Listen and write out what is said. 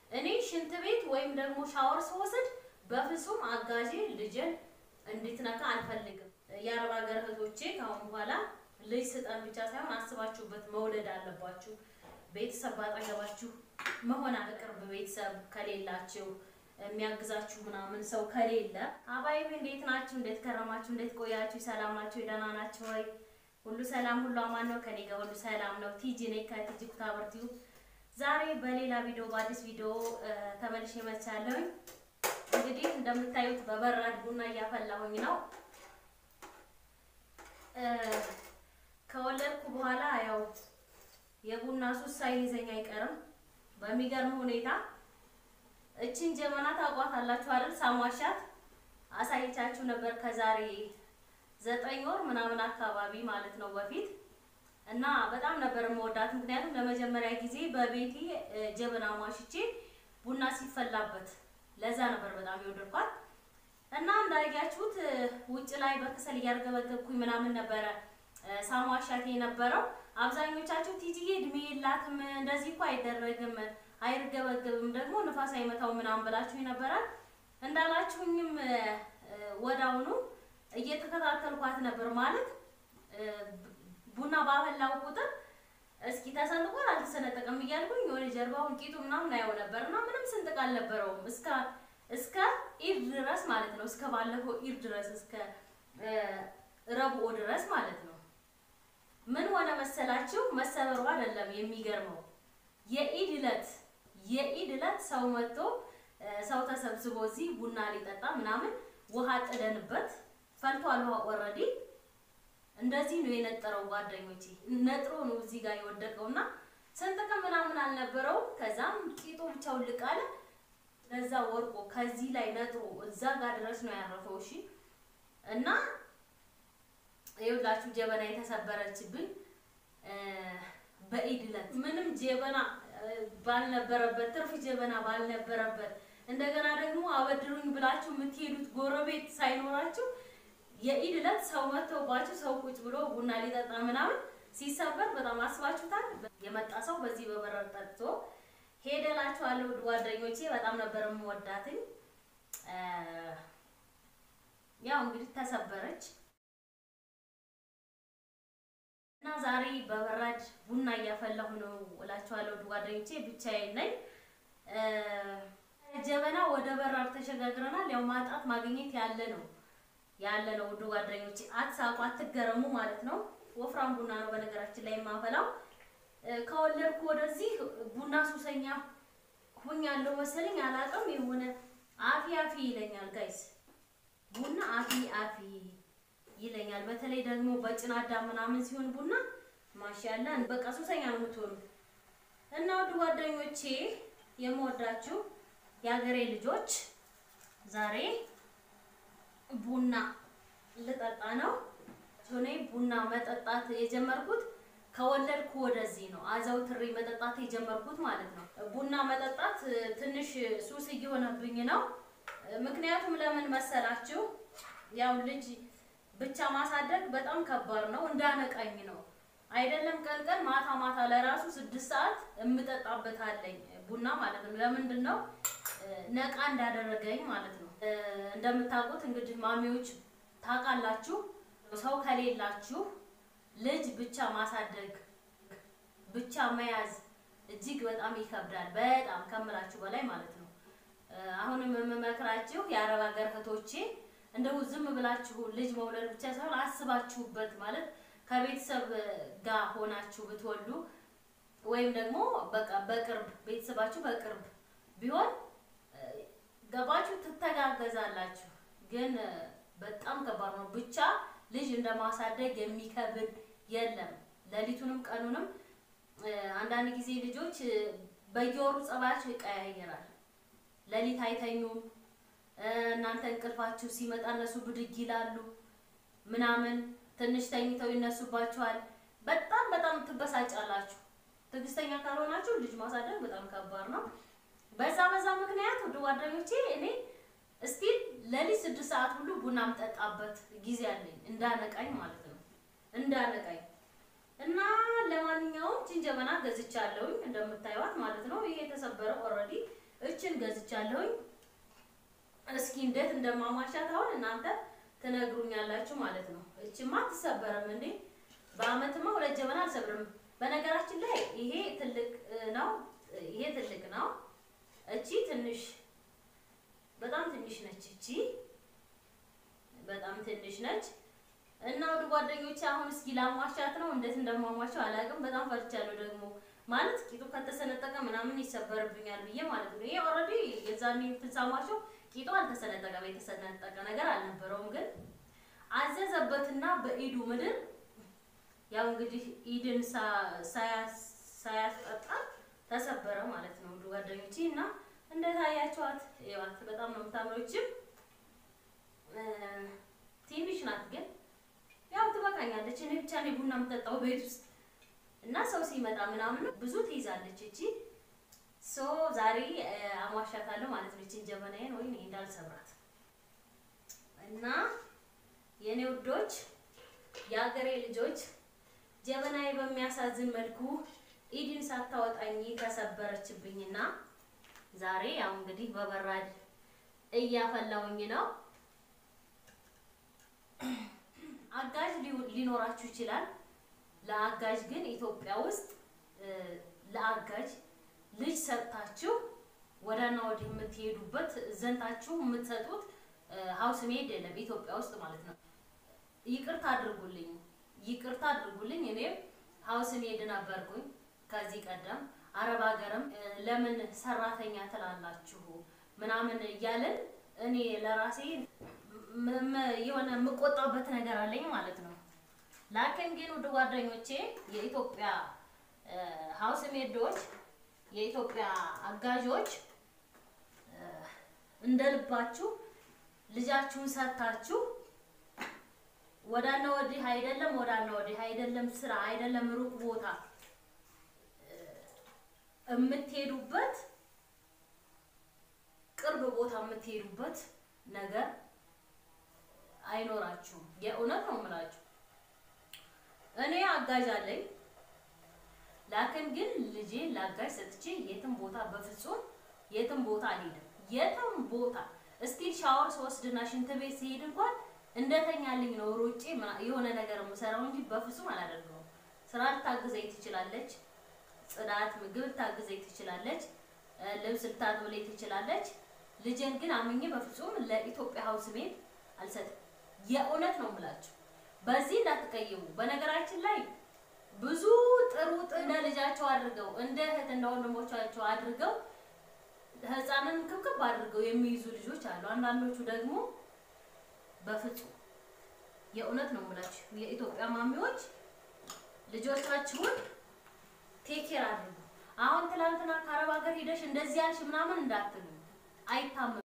እኔ ሽንት ቤት ወይም ደግሞ ሻወር ስወስድ በፍጹም አጋዤ ልጅን እንድትነካ አልፈልግም። የአረብ ሀገር እህቶቼ ከአሁን በኋላ ልጅ ስጠን ብቻ ሳይሆን አስባችሁበት መውለድ አለባችሁ። ቤተሰብ ባጠገባችሁ መሆን ቅርብ ቤተሰብ ከሌላችሁ የሚያግዛችሁ ምናምን ሰው ከሌለ አባይብ እንዴት ናችሁ? እንዴት ከረማችሁ? እንዴት ቆያችሁ? ሰላም ናችሁ? ደህና ናችሁ ወይ? ሁሉ ሰላም፣ ሁሉ አማን ነው። ከኔ ጋር ሁሉ ሰላም ነው። ቲጂ ነኝ ከቲጂ ኩታበርቲው። ዛሬ በሌላ ቪዲዮ በአዲስ ቪዲዮ ተመልሼ መጥቻለሁ። እንግዲህ እንደምታዩት በበራድ ቡና እያፈላሁኝ ነው። ከወለድኩ በኋላ ያው የቡና ሱስ ሳይዘኝ አይቀርም። በሚገርም ሁኔታ እችን ጀበና ታውቋታላችሁ አይደል? ሳሟሻት አሳይቻችሁ ነበር ከዛሬ ዘጠኝ ወር ምናምን አካባቢ ማለት ነው በፊት እና በጣም ነበር የምወዳት። ምክንያቱም ለመጀመሪያ ጊዜ በቤቴ ጀበና ማሽቼ ቡና ሲፈላበት ለዛ ነበር በጣም የወደድኳት እና እንዳያችሁት ውጭ ላይ በከሰል እያርገበገብኩኝ ምናምን ነበረ ሳሟሻት የነበረው። አብዛኞቻችሁ ቲጂዬ እድሜ የላትም እንደዚህ እኮ አይደረግም አይርገበገብም ደግሞ ንፋስ አይመታው ምናምን ብላችሁ ይነበራል። እንዳላችሁኝም ወዳውኑ እየተከታተልኳት ነበር ማለት ቡና ባፈላው ቁጥር እስኪ ተሰንጥቋል አልተሰነጠቀም እያልኩኝ የሆነ ጀርባውን ቂጡ ምናምን አየው ነበር እና ምንም ስንጥቅ አልነበረውም እስከ እስከ ኢድ ድረስ ማለት ነው። እስከ ባለፈው ኢድ ድረስ እስከ ረብኦ ድረስ ማለት ነው። ምን ሆነ መሰላችሁ? መሰበሩ አይደለም የሚገርመው የኢድ ዕለት የኢድ ዕለት ሰው መጥቶ ሰው ተሰብስቦ እዚህ ቡና ሊጠጣ ምናምን ውሃ ጥደንበት ፈልቷል። ውሃ ኦልሬዲ እንደዚህ ነው የነጠረው። ጓደኞቼ ነጥሮ ነው እዚህ ጋር የወደቀውና ስንጥቅም ምናምን አልነበረው። ከዛም ቂጡ ብቻውን ልቃለ ለዛ ወርቆ ከዚህ ላይ ነጥሮ እዛ ጋር ድረስ ነው ያረፈው። እሺ እና ይኸውላችሁ ጀበና የተሰበረችብኝ በኢድ ዕለት ምንም ጀበና ባልነበረበት ትርፍ ጀበና ባልነበረበት እንደገና ደግሞ አበድሩኝ ብላችሁ የምትሄዱት ጎረቤት ሳይኖራችሁ የኢድ ዕለት ሰው መጥተውባችሁ ሰው ቁጭ ብሎ ቡና ሊጠጣ ምናምን ሲሰበር በጣም አስባችሁታል። የመጣ ሰው በዚህ በበረር ጠጥቶ ሄደላችኋለሁ ጓደኞቼ። በጣም ነበር የምወዳትኝ። ያው እንግዲህ ተሰበረች እና ዛሬ በበራድ ቡና እያፈላሁ ነው እላችኋለሁ ጓደኞቼ። ብቻዬን ነኝ። ጀበና ወደ በራድ ተሸጋግረናል። ያው ማጣት ማግኘት ያለ ነው ያለ ነው ውድ ጓደኞቼ፣ አትሳቁ፣ አትገረሙ ማለት ነው። ወፍራም ቡና ነው በነገራችን ላይ የማፈላው። ከወለድኩ ወደዚህ ቡና ሱሰኛ ሁኛለሁ መሰለኝ፣ አላውቅም። የሆነ አፊ አፊ ይለኛል ጋይስ፣ ቡና አፊ አፊ ይለኛል። በተለይ ደግሞ በጭናዳ ምናምን ሲሆን ቡና ማሻአላ በቃ ሱሰኛ ነው የምትሆኑ እና ውድ ጓደኞቼ የምወዳችሁ የሀገሬ ልጆች ዛሬ ቡና ልጠጣ ነው። እኔ ቡና መጠጣት የጀመርኩት ከወለድኩ ወደዚህ ነው። አዘውትሬ መጠጣት የጀመርኩት ማለት ነው። ቡና መጠጣት ትንሽ ሱስ እየሆነብኝ ነው። ምክንያቱም ለምን መሰላችሁ? ያው ልጅ ብቻ ማሳደግ በጣም ከባድ ነው። እንዳነቃኝ ነው አይደለም። ቀን ቀን ማታ ማታ ለራሱ ስድስት ሰዓት የምጠጣበት አለኝ ቡና ማለት ነው። ለምንድን ነው ነቃ እንዳደረገኝ ማለት ነው። እንደምታውቁት እንግዲህ ማሚዎች ታውቃላችሁ፣ ሰው ከሌላችሁ ልጅ ብቻ ማሳደግ ብቻ መያዝ እጅግ በጣም ይከብዳል። በጣም ከምላችሁ በላይ ማለት ነው። አሁንም የምመክራችሁ የአረብ ሀገር እህቶቼ እንደው ዝም ብላችሁ ልጅ መውለድ ብቻ ሳይሆን አስባችሁበት ማለት ከቤተሰብ ጋር ሆናችሁ ብትወልዱ ወይም ደግሞ በቃ በቅርብ ቤተሰባችሁ በቅርብ ቢሆን ገባችሁ ትተጋገዛላችሁ። ግን በጣም ከባድ ነው። ብቻ ልጅ እንደማሳደግ የሚከብድ የለም። ሌሊቱንም ቀኑንም አንዳንድ ጊዜ ልጆች በየወሩ ጸባያቸው ይቀያየራል። ሌሊት አይተኙም። እናንተ እንቅልፋችሁ ሲመጣ እነሱ ብድግ ይላሉ ምናምን፣ ትንሽ ተኝተው ይነሱባችኋል። በጣም በጣም ትበሳጫላችሁ። ትዕግስተኛ ካልሆናችሁ ልጅ ማሳደግ በጣም ከባድ ነው። በዛ በዛ ምክንያት ውድ ጓደኞቼ እኔ እስቲል ለሊት ስድስት ሰዓት ሁሉ ቡና የምጠጣበት ጊዜ አለኝ እንዳነቃኝ ማለት ነው እንዳነቃኝ እና ለማንኛውም ጅንጀበና ገዝቻለሁኝ እንደምታዩት ማለት ነው። ይሄ የተሰበረ ኦልሬዲ እችን ገዝቻለሁኝ። እስኪ እንዴት እንደማሟሻት አሁን እናንተ ትነግሩኛላችሁ ማለት ነው። እችማ አትሰበርም እንዴ? በአመትማ ሁለት ጀበና አልሰብርም። በነገራችን ላይ ይሄ ትልቅ ነው፣ ይሄ ትልቅ ነው። እቺ ትንሽ በጣም ትንሽ ነች። እቺ በጣም ትንሽ ነች። እና ወደ ጓደኞቼ አሁን እስኪ ላሟሻት ነው። እንዴት እንደማሟሻው አላውቅም። በጣም ፈርቻለሁ ደግሞ ማለት ቂጡ ከተሰነጠቀ ምናምን ይሰበርብኛል ብዬ ማለት ነው። ይሄ ኦልሬዲ የዛኔ ፍጻሟቸው ቂጡ አልተሰነጠቀም፣ የተሰነጠቀ ነገር አልነበረውም። ግን አዘዘበትና በኢዱ ምድር ያው እንግዲህ ኢድን ሳያስጠጣ ተሰበረ ማለት ነው ወደ ጓደኞቼ እና እንዴት አያችኋት? ይዋት በጣም ነው የምታምሮችም ትንሽ ናት ግን ያው ትበቃኛለች። እኔ ብቻ ነኝ ቡና የምጠጣው ቤት ውስጥ እና ሰው ሲመጣ ምናምን ብዙ ትይዛለች እቺ። ሶ ዛሬ አሟሻታለሁ ማለት ነው እቺን ጀበናዬን ወይ እንዳልሰብራት እና የኔ ውዶች፣ የሀገሬ ልጆች ጀበናዬ በሚያሳዝን መልኩ ኢድን ሳታወጣኝ ተሰበረችብኝና ዛሬ ያው እንግዲህ በበራድ እያፈላውኝ ነው። አጋዥ ሊኖራችሁ ይችላል። ለአጋዥ ግን ኢትዮጵያ ውስጥ ለአጋዥ ልጅ ሰጥታችሁ ወዳና ወዲህ የምትሄዱበት ዘንታችሁ የምትሰጡት ሀውስ ሜድ የለም ኢትዮጵያ ውስጥ ማለት ነው። ይቅርታ አድርጉልኝ፣ ይቅርታ አድርጉልኝ። እኔም ሀውስ ሜድ ነበርኩኝ ከዚህ ቀደም አረብ ሀገርም ለምን ሰራተኛ ትላላችሁ ምናምን እያልን እኔ ለራሴ የሆነ የምቆጣበት ነገር አለኝ ማለት ነው። ላኪን ግን ውድ ጓደኞቼ የኢትዮጵያ ሀውስ ሜዶች የኢትዮጵያ አጋዦች እንደ ልባችሁ ልጃችሁን ሰጥታችሁ ወዳና ወዲህ አይደለም፣ ወዳና ወዲህ አይደለም፣ ስራ አይደለም፣ ሩቅ ቦታ የምትሄዱበት ቅርብ ቦታ የምትሄዱበት ነገር አይኖራችሁም። የእውነት ነው የምላችሁ። እኔ አጋዥ አለኝ። ላክን ግን ልጄ ላጋዥ ሰጥቼ የትም ቦታ በፍጹም የትም ቦታ አልሄድም። የትም ቦታ እስቲል ሻወር ስወስድና ሽንት ቤት ሲሄድ እንኳን እንደተኛልኝ ነው ሮጬ የሆነ ነገር የምሰራው እንጂ በፍጹም አላደርገውም። ስራ ልታግዘኝ ትችላለች፣ ጽዳት፣ ምግብ ልታግዘኝ ትችላለች፣ ልብስ ልታጥብልኝ ትችላለች። ልጄን ግን አምኜ በፍጹም ለኢትዮጵያ ሀውስ ሜድ አልሰጥም። የእውነት ነው የምላችሁ። በዚህ እንዳትቀይሙ። በነገራችን ላይ ብዙ ጥሩ እንደ ልጃቸው አድርገው እንደ እህት እንደ ወንድሞቻቸው አድርገው ህፃንን ክብክብ አድርገው የሚይዙ ልጆች አሉ። አንዳንዶቹ ደግሞ በፍጹም የእውነት ነው የምላችሁ የኢትዮጵያ ማሚዎች ልጆቻችሁን ቴኬር አድርጉ። አሁን ትላንትና ከአረብ ሀገር ሄደሽ እንደዚህ ያልሽ ምናምን እንዳትሉ አይታመም